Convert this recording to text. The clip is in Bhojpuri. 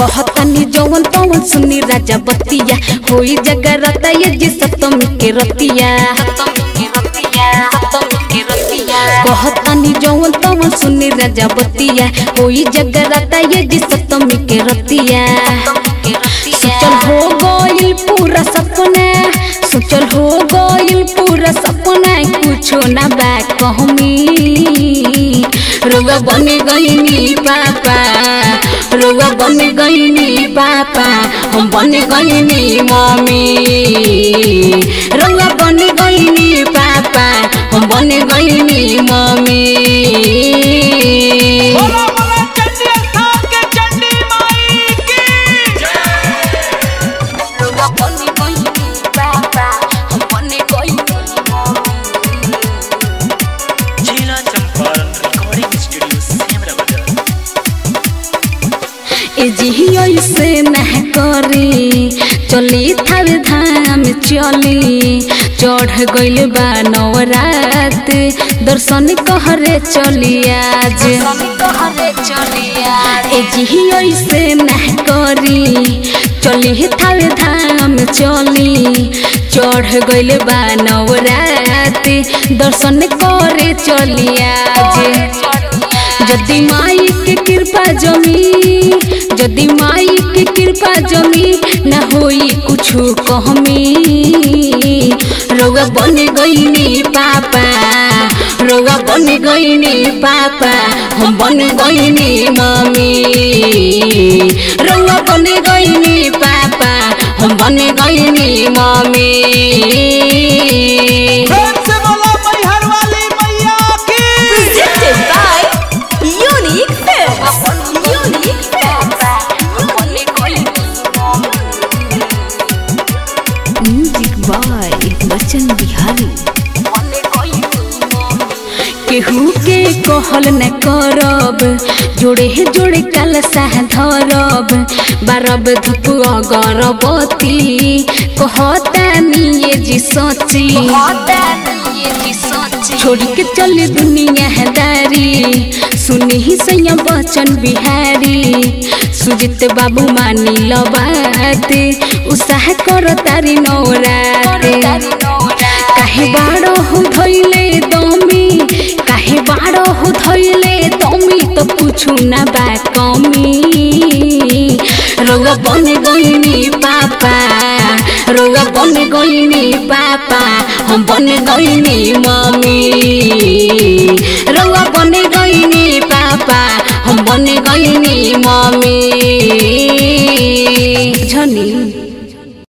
कहतानी जवन तवन सुनी राजा बतिया होई जगरता ये जी सप्तमी के रतिया कहतानी जवन तवन सुनी राजा बतिया होई जगरता ये जी सप्तमी के रतिया सोचल हो गइल पूरा सपना सोचल हो गइल पूरा सपना कुछो ना बा कहमी रोगा बन गइनी पापा रोगा बन गइनी पापा हम बन गइनी मम्मी रोगा बन गइनी पापा हम बन गइनी मम्मी बोला बोला चंडी स्थान के चंडी माई की रोगा बन गइनी पापा हम बन गइनी मम्मी जिला चंपारण रिकॉर्डिंग स्टूडियो सेमरा बाजार ए जी से नह करी चली थावे धाम चली चढ़ गइल बा नवरात दर्शन कहरे चली आज ए जी से नह करी चली थावे धाम चली चढ़ गइल बा नवरात दर्शन करे चली आज जदि माई के कृपा जमी जदि माई के कृपा जमी न होई कुछु कहमी रौआ बन गईनी पापा रौआ बन गईनी पापा हम बन गईनी मम्मी रौआ बन गईनी पापा हम बन गईनी मम्मी प्रेम से बोला मैहर वाली मैया की Presented by Unique Films. Unique music by Bachchan Bihari केहू के कहल न करब जोड़े जोड़े कल साह धरब बारब धूप अगरबती कहतानी ये जी सची छोड़ के चले दुनिया दारी सुनी ही सैया बचन बिहारी सुजित बाबू मानी लो बात उसाह कर तारी नौरात काहे बाड़ो हो धैले दमी काहे बाड़ो हो धैले दमी तो कुछु ना बा कमी रौआ बन गईनी पापा रौआ बन गईनी पापा हम बन गईनी मम्मी रौआ बन गईनी पापा हम बन गईनी मम्मी झनी